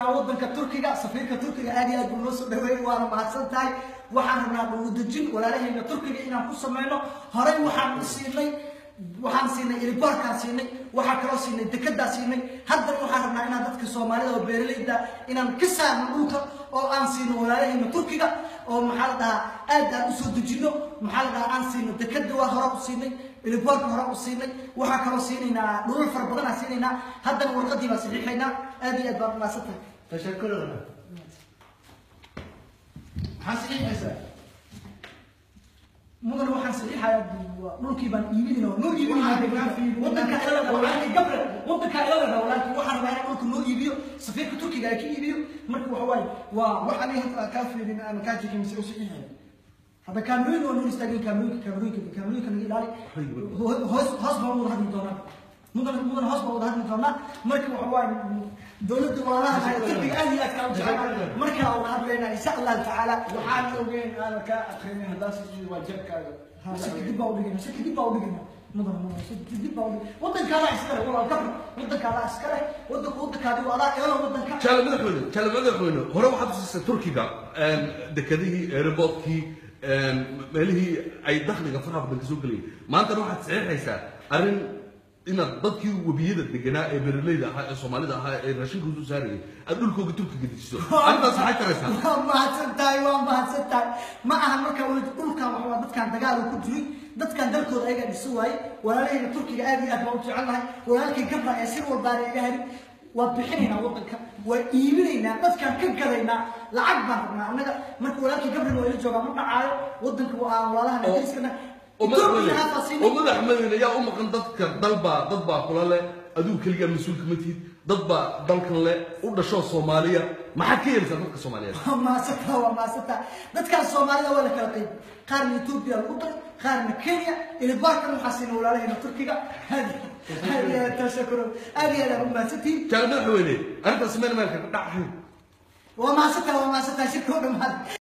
wadanka turkiga safiirka turkiga aad iyo aad buu noo soo dhaweeyey waana mahadsan tahay waxaan rabnaa dhuludejin walaalahayna turkiga inaan ku sameyno horey waxaan siinay waxaan siinay iliboorkaan siinay waxaa kaloo siinay dekedaa siinay haddana waxaan rabnaa inaan dadka soomaalida oo beeralayda inaan ka saarno dhulka oo aan siino walaalahayna turkiga oo maxaa la dhahaa aad aan usoo dejino maxaa la dhahaa aan siino dekeda waa hore u siinay iliboorka hore u siinay waxaa kaloo siinaynaa dhulal fara badan aan siinaynaa haddana warqadii baan saxiixaynaa aad iyo aad baan umaasan tahay تشكرنا حاسين حساب mudan waxaan saxiixayaa dhulkii baan iibinayna oo noo iibinayna wadanka ilada walaalkii gabre wadanka ilada walaalkii waxaan rabaa inaan dhulka noo iibiyo safiirka turkiga ay ka iibiyo marka waxa waaye waa وحني هطلع كافي لنا انا كاتي كم سوي صحيح hadda kaamirooyin waa noo istaageen kaamirooyinka kaamirooyinka kaamirooyinka naga ilaali hoos hoos baan wada hadli doonaa mudan mudan hoos baan wada hadli doonaa marka waxa waaye dowladda waalaha turkiga aad iyo aad kaa u jecel markaa wada hadlaynaa insha allahu tacaala وحان وين انا كا اخرين هداس واجبك kadib baa udhigayna si kadib baa udhigayna mudan mudan si kadib baa udhigayna wadankaada iskale walaal kabr wadankaada iskale wadanka wadankaadi waa adaa ilaa wadanka jaale madaxweyne jaale madaxweyne hore waxaad usiisay turkiga dekedihii airportkii meelihii ay dakhliga faraha badan kasoo gelayay maantana waxaad saxiixaysaa arrin inaad dadkii webiyada deganaa ee beeraleyda ahaa ee soomaalida ahaa ee raashinka usoo saarayay aad dhulkooga turkiga dejiso arrintaas maxay taraysaa waa mahadsan tahay waa mahadsan tahay ma aha marka weli dhulkan waxa waa dadkan dagaal uu ku jiray dadkan dalkooda ayagaa dhiso waaye walaalahayna turkiga aad iyo aad baan u jecelnahay walaalkay gabra ee sir walbaana iga harin waa bixinaynaa wadanka waa iibinaynaa dadkaan ka gadaynaa lacag baan rabnaa annaga marka walaalkay gabrina waa ila joogaa ma dhacaayo wadanka waa walaalahan ingiriiskana oo Ethiopia madaxweyne halkaas siinay. oo madaxweyne yaa u maqan dadka dalbaa dad baa kula leh adigu keligaa mas-uulka ma tihid dad baa dalkan leh u dhashoo soomaaliya maxaad ka yeelsaa dadka soomaaliyeed waa maasanta waa maasanta dadkaan soomaalida waa la kala qayb qaarna etoobiya lagu daray qaarna kenya ilibaarkan waxaa siina walaalahayna turkiga aad aad iyo aad tashakuro aad iyo aad aan u mahadsantihiin jaale madaxweyne arrintaas meel meelka ka dhacahayn waa maasanta waa maasanta shirka oo dhammaad